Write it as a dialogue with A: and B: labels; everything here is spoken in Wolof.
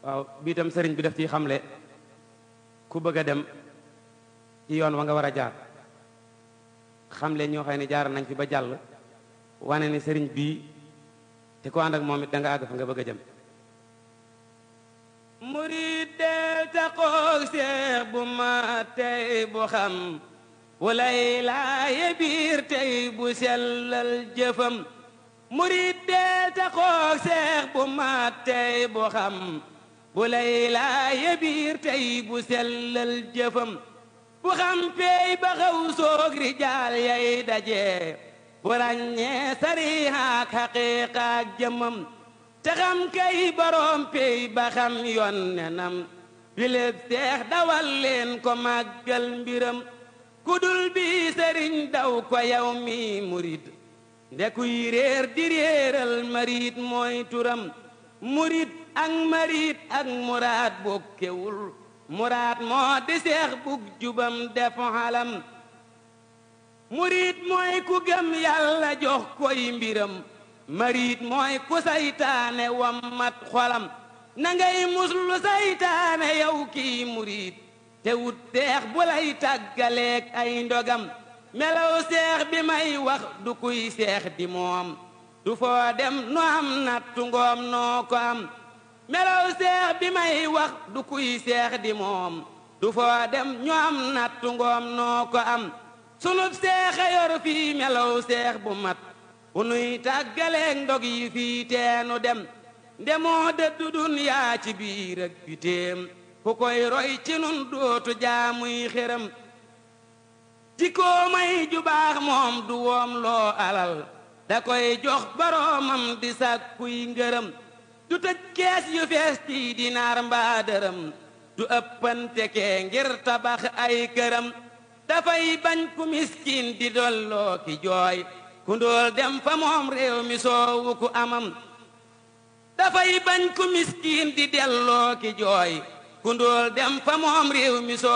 A: waaw bii tam sëriñ bi daf ciy xamle ku bëgg a dem ci yoon wa nga war a jaar xamle ñoo xam ne jaar nañ fi ba jàll wane ni sëriñ bii te ko ànd ak moom it da nga àgg fa nga bëgg a jëm murid del taxoog seex bu ma tey bu xam walay laaye biir tey bu sellal jëfam murid del taxoog seex bu ma tey bu xam bu lay laaye biir tey bu sellal jëfam bu xam peey ba xaw soog rijaal yay daje bu ràññee sarihaak xaqiiqaak jëmam te xam kay boroom peey ba xam yoon nenam biléb seex dawal leen ko màggal mbiram kudul bi sëriñ daw ko yow mi murid ndekuy réer di réeral marit mooy turam murid ak marit ak muraad bokkewul muraad moo di seex bug jubam def xalam murid mooy ku gëm yàlla jox koy mbiram marit mooy ku saytaane wammat xolam na ngay muslu saytaane yow kii murid te wut seex bu lay tàggaleeg ay ndogam melaw seex bi may wax du kuy seex di moom du foo dem nu am nattu ngoom noo ko am melaw seex bi may wax du kuy seex di moom du foo dem ñu am nattu ngoom noo ko am sunub seexa yor fii melaw seex bu mat bu nuy tàggaleeg ndog yi fii teenu dem ndemoo dëddu dunyaa ci biir ak bitéem ku koy roy ci nun dootu jaamuy xéram jikkoo may ju baax moom du woom loo alal da koy jox boroomam di sàkkuy ngërëm du tëj kees yu fees ci dinaar mbaa dërëm du ëppante kee ngir tabax ay këram dafay bañ ku miskin di dolloo ki jooy ku ndóol dem fa moom réew mi soowu ku amam dafay bañ ku miskin di delloo ki jooy ku ndóol dem fa moom réew mi soo